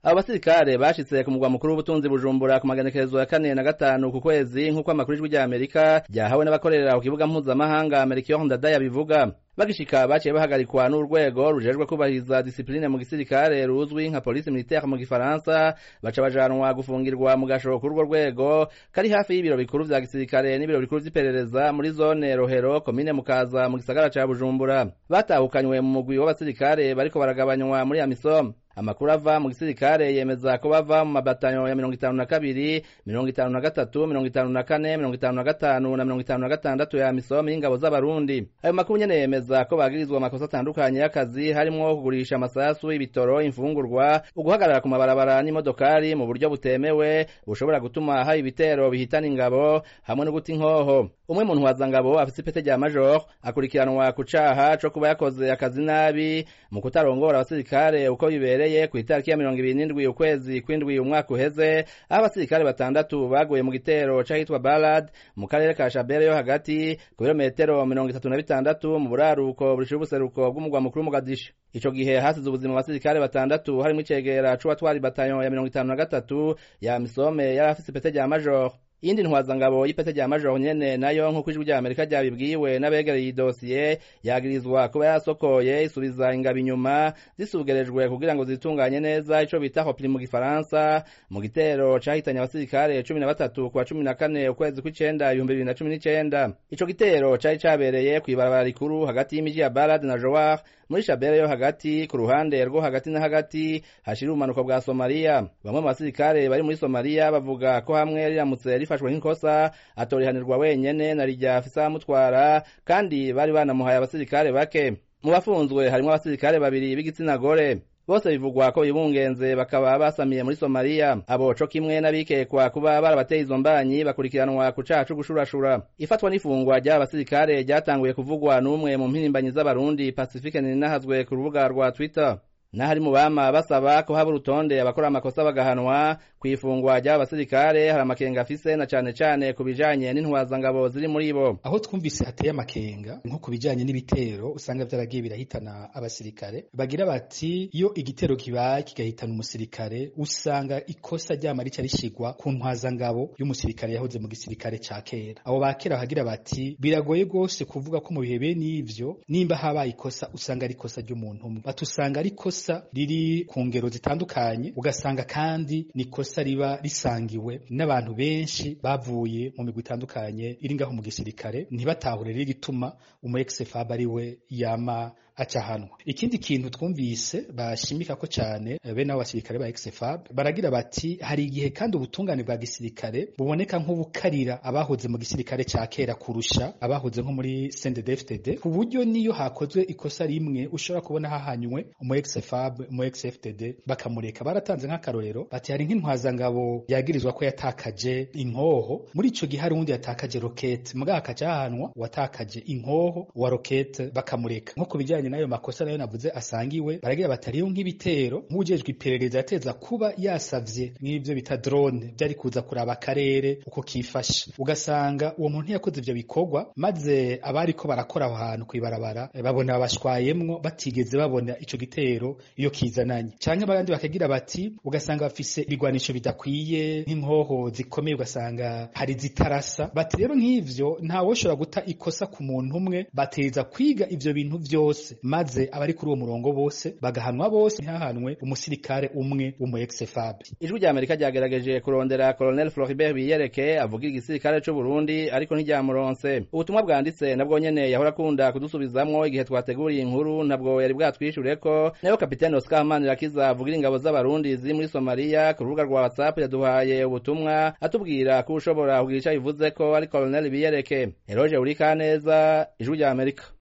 abo basirikare bashitse ku mugwa mukuru w'ubutunzi bujumbura ku magenekerezo ya kane na gatanu ku kwezi nk'uko amakuru y'ijwi rya amerika ryahawe n'abakorera ku kibuga mpuzamahanga amerika ndadaye bivuga bagishika baciye bahagarikwa n'urwego rujejwe kubahiriza disipline mu gisirikare ruzwi nka police militaire mu gifaransa baca bajanwa gufungirwa mu gasho k'urwo rwego kari hafi y'ibiro bikuru vya gisirikare n'ibiro bikuru vy'iperereza muri zone rohero komine mukaza mu gisagara ca bujumbura batahukanywe mu mugwi w'abasirikare bariko baragabanywa muri amisom amakuru ava mu gisirikare yemeza ko bava mu mabatanyo ya mirongo itanu na kabiri mirongo itanu na gatatu mirongo itanu na kane mirongo itanu na gatanu na mirongo itanu na gatandatu ya misomi y'ingabo z'abarundi ayo makuru nyene yemeza ko bagirizwa amakosa atandukanye y'akazi harimwo kugurisha amasasu ibitoro imfungurwa uguhagarara ku mabarabara n'imodokari mu buryo butemewe bushobora gutuma haba ibitero bihitana ingabo hamwe no guta inkoho umwe mu ntwazangabo afise ipete rya major akurikiranwa ku caha co kuba yakoze akazi nabi mu kutarongora abasirikare uko bibereye ku itariki ya mirongo ibiri n'indwi ukwezi kw'indwi umwaka uheze aho abasirikare batandatu baguye mu gitero c'ahitwa balad mu karere ka shabere yo hagati ku birometero mirongo itatu na bitandatu mu buraruko burishira ubuseruko bw'umugwa mukuru mugadisha ico gihe hasize ubuzima abasirikare batandatu harimwo icegera c'uwatwara ibatayo ya mirongo itanu na gatatu ya misome yari afise ipete rya major iyindi ntwazangabo y'ipete rya major nyene nayo nk'uko ijwi rya amerika ryabibwiwe n'abegereye idosiye yagirizwa kuba yasokoye isubiza ingabo inyuma zisugerejwe kugira ngo zitunganye neza ico bita hopli mu gifaransa mu gitero cahitanye abasirikare cumi na batatu kuwa cumi na kane ukwezi kw'icenda ibihumbi bibiri na cumi n'icenda ico gitero cari cabereye kw'ibarabara rikuru hagati y'imiji ya balad na joar muri shabere yo hagati ku ruhande rwo hagati na hagati hashira ubumanuko bwa somaliya bamwe mu basirikare bari muri somaliya bavuga ko hamwe riramutse rifashwe nk'ikosa atorihanirwa wenyene na rijya afisa amutwara kandi bari banamuhaye abasirikare bake mu bafunzwe harimwo abasirikare babiri b'igitsina gore bose bivugwa ko bibungenze bakaba basamiye muri somaliya abo co kimwe n'abikekwa kuba barabateye izo mbanyi bakurikiranwa ku caha co gushurashura ifatwa n'ifungwa ry'aba basirikare ryatanguye kuvugwa n'umwe mu mpirimbanyi z'abarundi pacifique ninahazwe ku rubuga rwa twitter n'ahari mu bama basaba ko haba urutonde abakora amakosa bagahanwa ku ifungwa ry'aba basirikare hari amakenga afise na cane cane ku bijanye n'intwazangabo ziri muri bo aho twumvise hateye amakenga nko ku bijanye n'ibitero usanga vyaragiye birahitana abasirikare bagira bati iyo igitero kibaye kigahitana umusirikare usanga ikosa ryama rica rishigwa ku ntwazangabo y'umusirikare yahoze mu gisirikare ca kera abo ba kera bagira bati biragoye rwose kuvuga ko mu bihe bene ivyo nimba habaye ikosa usanga ari ikosa ry'umuntu umwe batusanga ari ikosa ikosa riri ku ngero zitandukanye ugasanga kandi ni ikosa riba risangiwe n'abantu benshi bavuye mu migwi itandukanye iri ngaho mu gisirikare ntibatahure riri rituma umu ex-fab ari we yama acahanwa ikindi kintu twumvise bashimika ko cyane bene abo basirikare ba ex-fab baragira bati hari igihe kandi ubutungane bwa gisirikare buboneka nk'ubukarira abahoze mu gisirikare ca kera kurusha abahoze nko muri CNDD-FDD ku buryo niyo hakozwe ikosa rimwe ushobora kubona hahanywe umu ex-fab umu ex-FDD bakamureka baratanze nk'akarorero bati hari nk'intwazangabo yagirizwa ko yatakaje inkoho muri ico gihe hari uwundi yatakaje rokete mugabo akaca hahanwa uwatakaje inkoho wa rokete bakamureka nko ku bijanye n'ayo makosa nayo navuze asangiwe baragira batariyo nk'ibitero nk'ujejwe iperereza yateza kuba yasavye nk'ivyo bita drone byari kuza kuraba akarere uko kifashe ugasanga uwo muntu yakoze ivyo bikorwa maze abariko barakora aho hantu kwibarabara babona bashwayemwo batigeze babona ico gitero iyo kizananye canke abandi bakagira bati ugasanga bafise ibigwanisho bidakwiye nk'inkoho zikomeye ugasanga hari zitarasa bati rero nk'ivyo ntawoshobora guta ikosa ku muntu umwe bateza kwiga ivyo bintu vyose maze abari kuri uwo murongo bose bagahanwa bose ntihahanwe umusirikare umwe w'umu ex-fab ijwi rya amerika ryagerageje kurondera colonel floribert biyereke avugira igisirikare c'u burundi ariko ntiryamuronse ubutumwa bwanditse nabwo nyene yahora akunda kudusubizamwo igihe twateguriye inkuru ntabwo yari bwatwishyureko nayo kapitene oscar manirakiza avugira ingabo z'abarundi ziri muri somaliya ku rubuga rwa whatsapp yaduhaye ubutumwa atubwira ko ushobora kugira ico bivuze ko ari colonel biyereke eroge urikaneza ijwi rya amerika